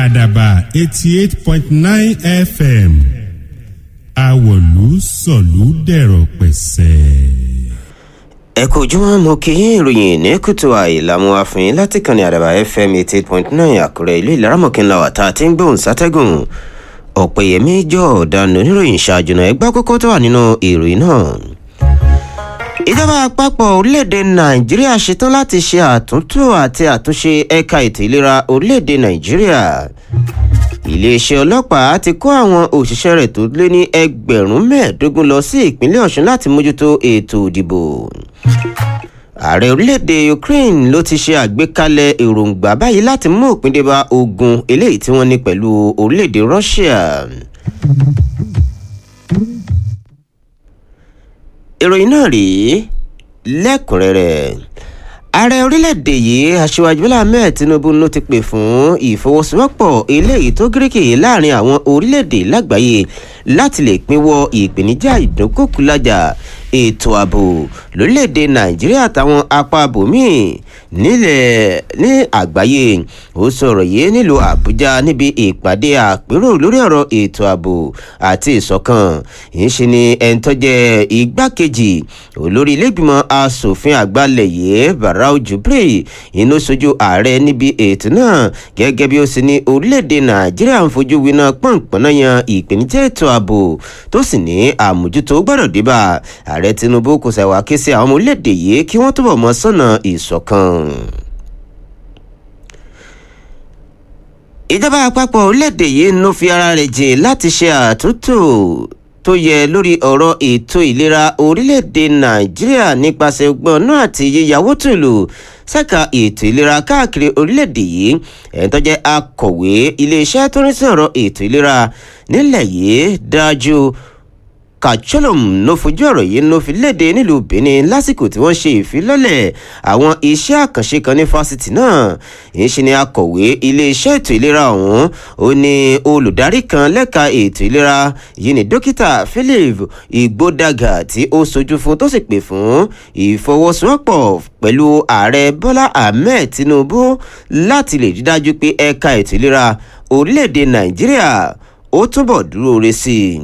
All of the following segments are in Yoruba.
àdàbà eighty eight point nine fm àwọ̀lú sọ̀lú dẹ̀rọ̀ pẹ̀sẹ̀. ẹ kò jùmọ̀ mo kí yín ìròyìn ní kùtù àìlàmú àfihàn láti kàn ní àdàbà fm eighty eight point nine àkúrẹ́ ìlú ìlaramọ̀kìnlá wà tá a ti ń gbóhùn sátẹ́gùn ọ̀pẹ̀yẹmí jọ ọ̀daràn oníròyìn ṣáájú náà ẹgbẹ́ kókó tó wà nínú ìròyìn náà ìjọba àpapọ̀ orílẹ̀-èdè nàìjíríà ṣetán láti ṣe àtúntò àti àtúnṣe ẹ̀ka ètò ìlera orílẹ̀-èdè nàìjíríà iléeṣẹ́ ọlọ́pàá ti kó àwọn òṣìṣẹ́ rẹ̀ tó lé ní ẹgbẹ̀rún mẹ́ẹ̀ẹ́dógún lọ sí ìpínlẹ̀ ọ̀ṣun láti mójútó ètò ìdìbò ààrẹ orílẹ̀-èdè ukraine ló ti ṣe àgbékalẹ̀ èròǹgbà báyìí láti mú òpin dé bá ogun eléyìí tí wọ́n ní pẹ̀lú orílẹ̀-èdè russia ìròyìn náà rèé lẹ́kùnrẹ́rẹ́ ààrẹ orílẹ̀-èdè yìí aṣíwájú bọ́lá ahmed tinubu ló ti pè fún ìfọwọ́sowọ́pọ̀ eléyìí tó gíríkì láàrin àwọn orílẹ̀-èdè lágbàáyé láti lè pinwọ́ ìpèníjà ìdúnkòkúlájà ètò ààbò lórílẹ̀‐èdè nàìjíríà àtàwọn apá bòmíì nílẹ̀ ní àgbáyé ó sọ̀rọ̀ yìí nílùú àbújá níbi ìpàdé àpérò lórí ọ̀rọ̀ ètò ààbò àti ìṣọ̀kan ìṣe ni ẹni tó jẹ́ igbákejì olórí ilégbìmọ̀ asòfin àgbàlẹ̀ yìí barau jubri inú sojú ààrẹ níbi ètò náà gẹ́gẹ́ bí ó sì ní orílẹ̀‐èdè nàìjíríà ń fojú winá pọ̀npọ̀nà yan ìpèníjà ètò ààbò tó sì ní àmójútó gbọ́dọ̀ débà ààrẹ ààrẹ tinubu kò ṣàwà ké sí àwọn ọmọ orílẹ̀-èdè yìí kí wọ́n túbọ̀ mọ sọ́nà ìṣọ̀kan. ìjọba àpapọ̀ orílẹ̀-èdè yìí ló fi ara rẹ̀ jìn láti ṣe àtúntò tó yẹ lórí ọ̀rọ̀ ètò ìlera orílẹ̀-èdè nàìjíríà nípasẹ̀ ọgbọ́n náà àti yíyàwó tìlù ṣẹ́ka ètò ìlera káàkiri orílẹ̀-èdè yìí ẹ̀ń tó jẹ́ akọ̀wé iléeṣẹ́ tó ń sí ọ̀rọ̀ ètò ìlera nílẹ̀ yìí dájú kacholom ló fojú ọ̀rọ̀ yìí ló fi léde nílùú benin lásìkò tí wọ́n ṣe ìfilọ́lẹ̀ àwọn iṣẹ́ àkànṣe kan ní fásitì náà ìṣe ni akọ̀wé iléeṣẹ́ ètò ìlera ọ̀hún ó ní olùdarí kan lẹ́ka ètò ìlera yìí ní dókítà philip igbódàgà tí ó sojú fún tó sì pè fún ìfọwọ́sowọ́pọ̀ pẹ̀lú ààrẹ bọ́lá ahmed tinubu láti lè rí dájú pé ẹ̀ka ètò ìlera orílẹ̀-èdè nàìjíríà ó túbọ̀ dúró re sí i.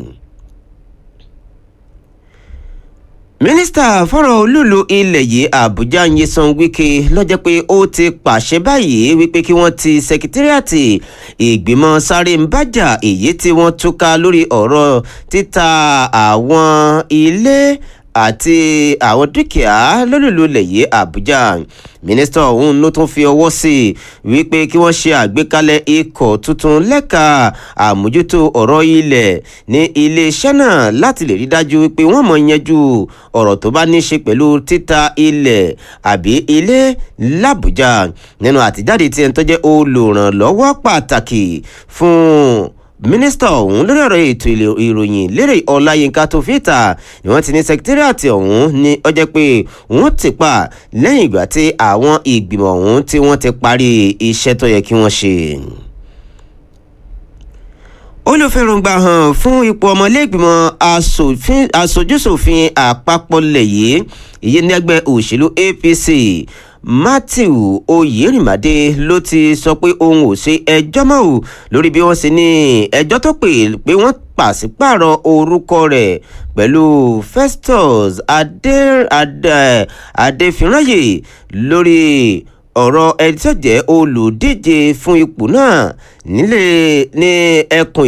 mínísítà fọ́rọ̀ olúlu ilẹ̀ yìí àbújá nyesan wike lọ́jọ́ pé ó ti pàṣẹ báyìí wípé kí wọ́n ti sẹkítírìàtì ìgbìmọ̀ sáré ń bájà èyí tí wọ́n túká lórí ọ̀rọ̀ títa àwọn ilé àti àwọn dúkìá lólùlù ilẹ̀ yìí àbújá mínísítà ọ̀hún ló tún fi ọwọ́ sí i wípé kí wọ́n ṣe àgbékalẹ̀ ikọ̀ tuntun lẹ́ka àmójútó ọ̀rọ̀ ilẹ̀ ní iléeṣẹ́ náà láti lè rí dájú wípé wọ́n mọ̀ yanjú ọ̀rọ̀ tó bá ní ṣe pẹ̀lú títa ilẹ̀ àbí ilé làbújá nínú àtijáde tí ẹni tó jẹ́ olùrànlọ́wọ́ pàtàkì fún mínísítà ọ̀hún lórí ọ̀rọ̀ ètò ìròyìn lérè ọláyínká tó fi ta ni wọ́n ti ní sẹkítírìàtì ọ̀hún ní ọjọ́ pé wọ́n ti pa lẹ́yìn ìgbà tí àwọn ìgbìmọ̀ ọ̀hún tí wọ́n ti parí iṣẹ́ tó yẹ kí wọ́n ṣe olùfẹ̀rùngbà hàn fún ipò ọmọlẹ́gbìmọ̀ aṣojúṣòfin àpapọ̀ lẹ̀ yìí ìyẹn ní ẹgbẹ́ òṣèlú apc matthew oyèrìmàdé ló ti sọ pé òun ò ṣe ẹjọ́ mọ́ ò lórí bí wọ́n ṣe ní ẹjọ́ tó pè pé wọ́n pàṣípààrọ̀ orúkọ rẹ̀ pẹ̀lú festus adéfìráyè lórí ọ̀rọ̀ ẹni tó jẹ́ olùdíje fún ipò náà nílé ní ẹkùn